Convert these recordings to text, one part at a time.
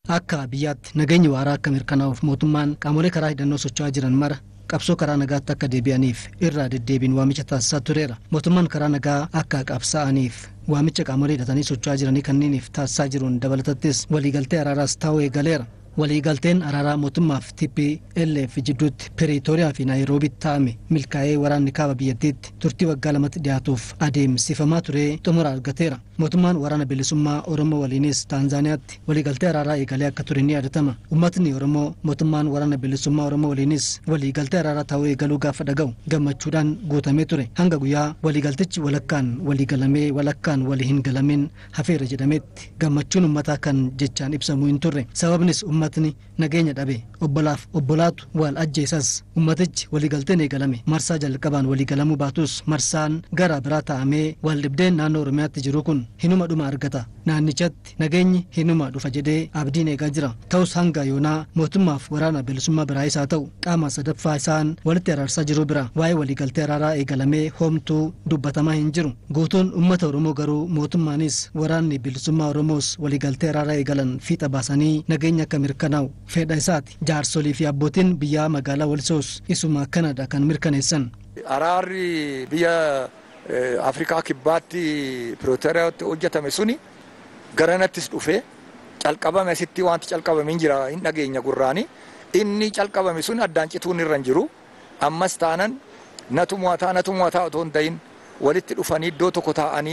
akka biyyaatti nageenyi waaraa akka mirkanaa'uuf mootummaan qaamolee karaa hidhannoo socho'aa jiran mara qabsoo karaa nagaatti akka deebi'aniif irraa deddeebiin waamicha taasisaa tureera mootummaan karaa nagaa akka qabsaa'aniif waamicha qaamolee hidhatanii socho'aa jiranii kanneeniif taasisaa jiruun dabalatattis waliigaltee araaraas taa'uu eegaleera waliigalteen araaraa mootummaaf TPLF jidduutti Piriitooriyaa fi Naayiroobitti taa'ame milkaa'ee waraanni kaaba biyyattiitti turtii waggaa lamatti dhiyaatuuf adeemsifamaa ture xumura argateera. Mootummaan waraana bilisummaa Oromoo waliinis Taanzaaniyaatti waliigaltee araaraa eegalee akka ture ni yaadatama. Uummatni Oromoo mootummaan waraana bilisummaa Oromoo waliinis waliigaltee araaraa ta'uu eegaluu gaafa dhaga'u gammachuudhaan guutamee ture. Hanga guyyaa waliigaltichi walakkaan waliigalamee walakkaan walii hin galamin hafeera jedhametti gammachuun uummataa kan jechaan ibsamu hin turre. Sababnis uummatni nageenya dhabe obbolaaf obbolaatu wal ajjeesas ummatichi waliigalteen eegalame marsaa jalqabaan waliigalamuu baatus marsaan gara biraa taa'amee wal dhibdeen naannoo oromiyaatti jiru kun hinuma dhuma argata naannichatti nageenyi hinuma dhufa jedhee abdiin eegaa jira ta'us hanga yoonaa mootummaaf waraana bilisummaa biraayis haa ta'u qaama sadaffaa isaan walitti araarsaa jiru bira waa'ee waliigaltee araaraa eegalamee hoomtuu dubbatamaa hin jiru guutuun ummata oromoo garuu mootummaanis waraanni bilisummaa oromoos waliigaltee araaraa eegalan fiixa baasanii nageenya akka mirkanaa'u fedha isaati jaarsolii fi abbootiin biyyaa magaalaa walisoos isuma kanadha kan mirkaneessan. Araarri biyya Afrikaa kibbaatti Pirooteriyaatti hojjetame suni garanattis dhufee calqabame asitti wanti calqabame hin jira hin dhageenya gurraani inni calqabame sun addaan cituun irra hin jiru ammas taanan natu mo'ataa natu mo'ataa otoo hin ta'in walitti dhufanii iddoo tokko taa'anii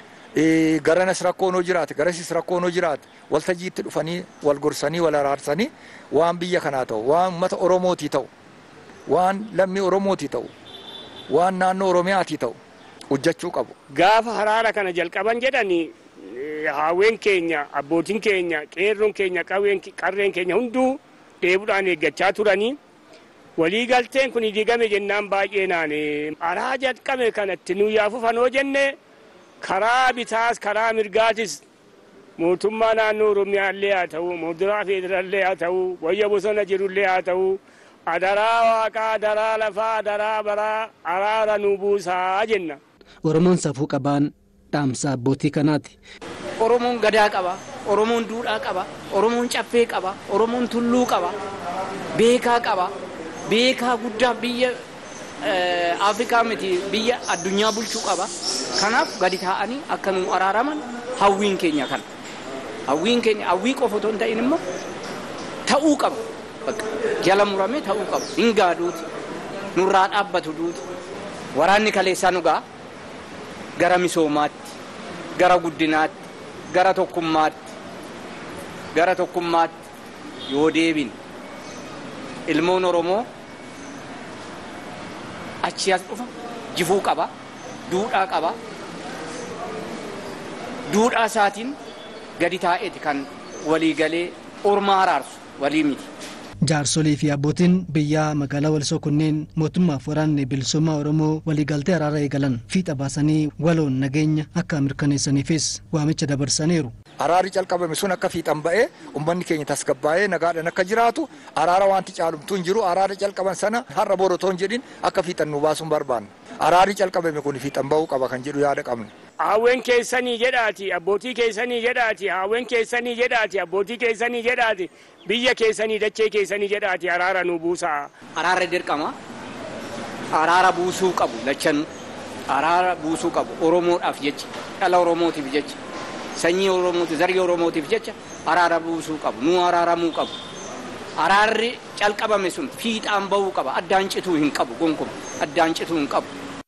garanas rakkoon hoo jiraate garasis rakkoon hoo jiraate waltajjiitti dhufanii wal gorsanii wal araarsanii waan biyya kanaa ta'u waan uummata oromootii ta'u waan lammii oromootii ta'u waan naannoo oromiyaatii ta'u hojjechuu qabu. Gaafa haraara kana jalqaban jedhani haawwen keenya abbootiin keenya qeerroon keenya qarreen keenya hunduu dheebuudhaan eeggachaa turanii waliigalteen kun diigame jennaan baay'ee naane araa jalqabe kanatti nu yaafufanoo jenne karaa bitaas karaa mirgaatis mootummaa naannoo oromiyaallee haa ta'u mootummaa federaallee haa ta'u wayya bosona jirullee haa ta'u adaraa waaqaa adaraa lafaa adaraa baraa araara nu buusaa jenna. Oromoon safuu qabaan dhaamsa abbootii kanaati. Oromoon gadaa qaba, Oromoon duudhaa qaba, Oromoon caffee qaba, Oromoon tulluu qaba, beekaa qaba, beekaa guddaa biyya Afrikaa miti biyya addunyaa bulchuu qaba. Kanaaf gadi taa'anii akka nu araaraman hawwiin keenya kana. Hawwiin keenya hawwii qofa otoo hin ta'in immoo ta'uu qaba. Jala murame ta'uu qaba. Hin gaaduuti. Nurraa dhaabbatu duuti. Waraanni kaleessaa nu ga'a. Gara misoomaatti, gara guddinaatti, gara tokkummaatti, gara tokkummaatti yoo deebin ilmoon Oromoo achi as dhufa jifuu qaba duudhaa qaba duudhaa isaatiin gadi taa'eeti kan walii galee ormaa araarsu walii miti. jaarsolii fi abbootiin biyyaa magaalaa walisoo kunneen mootummaaf waraanni bilisummaa oromoo waliigaltee araara eegalan fiixa baasanii waloon nageenya akka mirkaneessaniifis waamicha dabarsaniiru. Araarri calqabame sun akka fiixan ba'ee uummanni keenya tasgabbaa'ee nagaadhaan akka jiraatu araara wanti caalumtuu hin jiru araara calqaban sana har'a bor otoo hin jedhin akka fiixan nu baasuun barbaanna. Araarri calqabame kun fiixan ba'uu qaba kan jedhu yaada qabna. Haawwen keessanii jedhaati abbootii keessanii jedhaati haawwen keessanii jedhaati abbootii keessanii jedhaati biyya keessanii dachee keessanii jedhaati araara nu buusaa. Araara dirqama. Araara buusuu qabu lachan araara buusuu qabu Oromoodhaaf jecha dhala Oromootiif jecha sanyii Oromootiif zarii Oromootiif jecha araara buusuu qabu nu araaramuu qabu. Araarri calqabame sun fiixaan bahuu qaba addaan cituu hin qabu gonkumaa addaan cituu hin qabu